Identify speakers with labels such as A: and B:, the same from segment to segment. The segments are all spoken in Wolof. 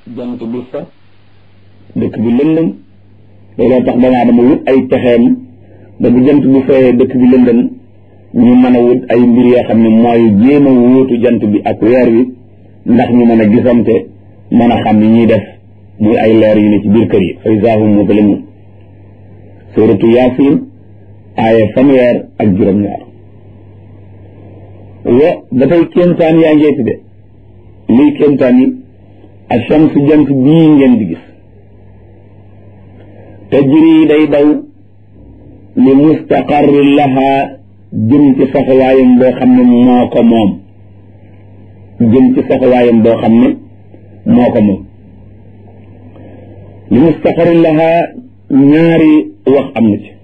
A: jant bi fa dëkk bi lëndëm looloo tax doomu aadama wut ay pexeem ba bu jant bi fayee dëkk bi lëndëm ñu mën a wut ay mbir yoo xam ne mooy jéem a wóotu jant bi ak weer wi ndax ñu mën a gisante mën a xam ni ñuy def muy ay leer yu ne ci biir kër yi fa izaa hum muzlimuun suuratu yaasin aaya fanweer ak juróom-ñaar wa ba tey kéemtaan yaa ngeeti de liy kéemtaan yi ashams jant bii ngeen di gis tajri day daw li mustaqarri laha jëm ci saxawaayam boo xam ne moo ko moom jëm ci saxawaayam boo xam ne moo ko moom li mustaqarri laha ñaari wax am na ci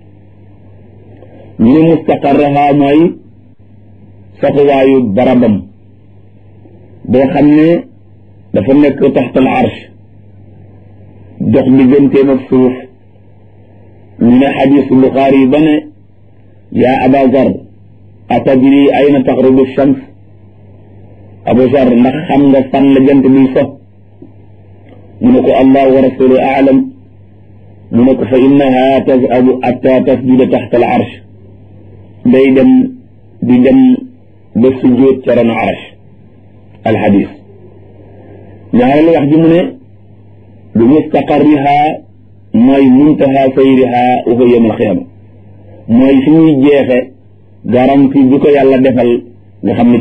A: ñu ne mustaqarraha mooy saxuwaayu barabam boo xam ne dafa nekk taxtal arsh dox digganteem ak suuf ñu ne xadiisu Buxaari ba ne yaa aba zar atadri ayna taxrubu shams abu zar ndax xam nga fan la jant biy so mu ne ko allah wa rasulu aalam mu ne ko fa innaha tazhabu atta tasjuda taxta al arsh day dem di dem ba sujjóot ca ron arsh al xadis ñaareelu wax ji mu ne bi mustaqarriha mooy muntaha sayriha wa huwa yawm al qiyaama mooy fi ñuy jeexe garanti bi ko yàlla defal nga xam ne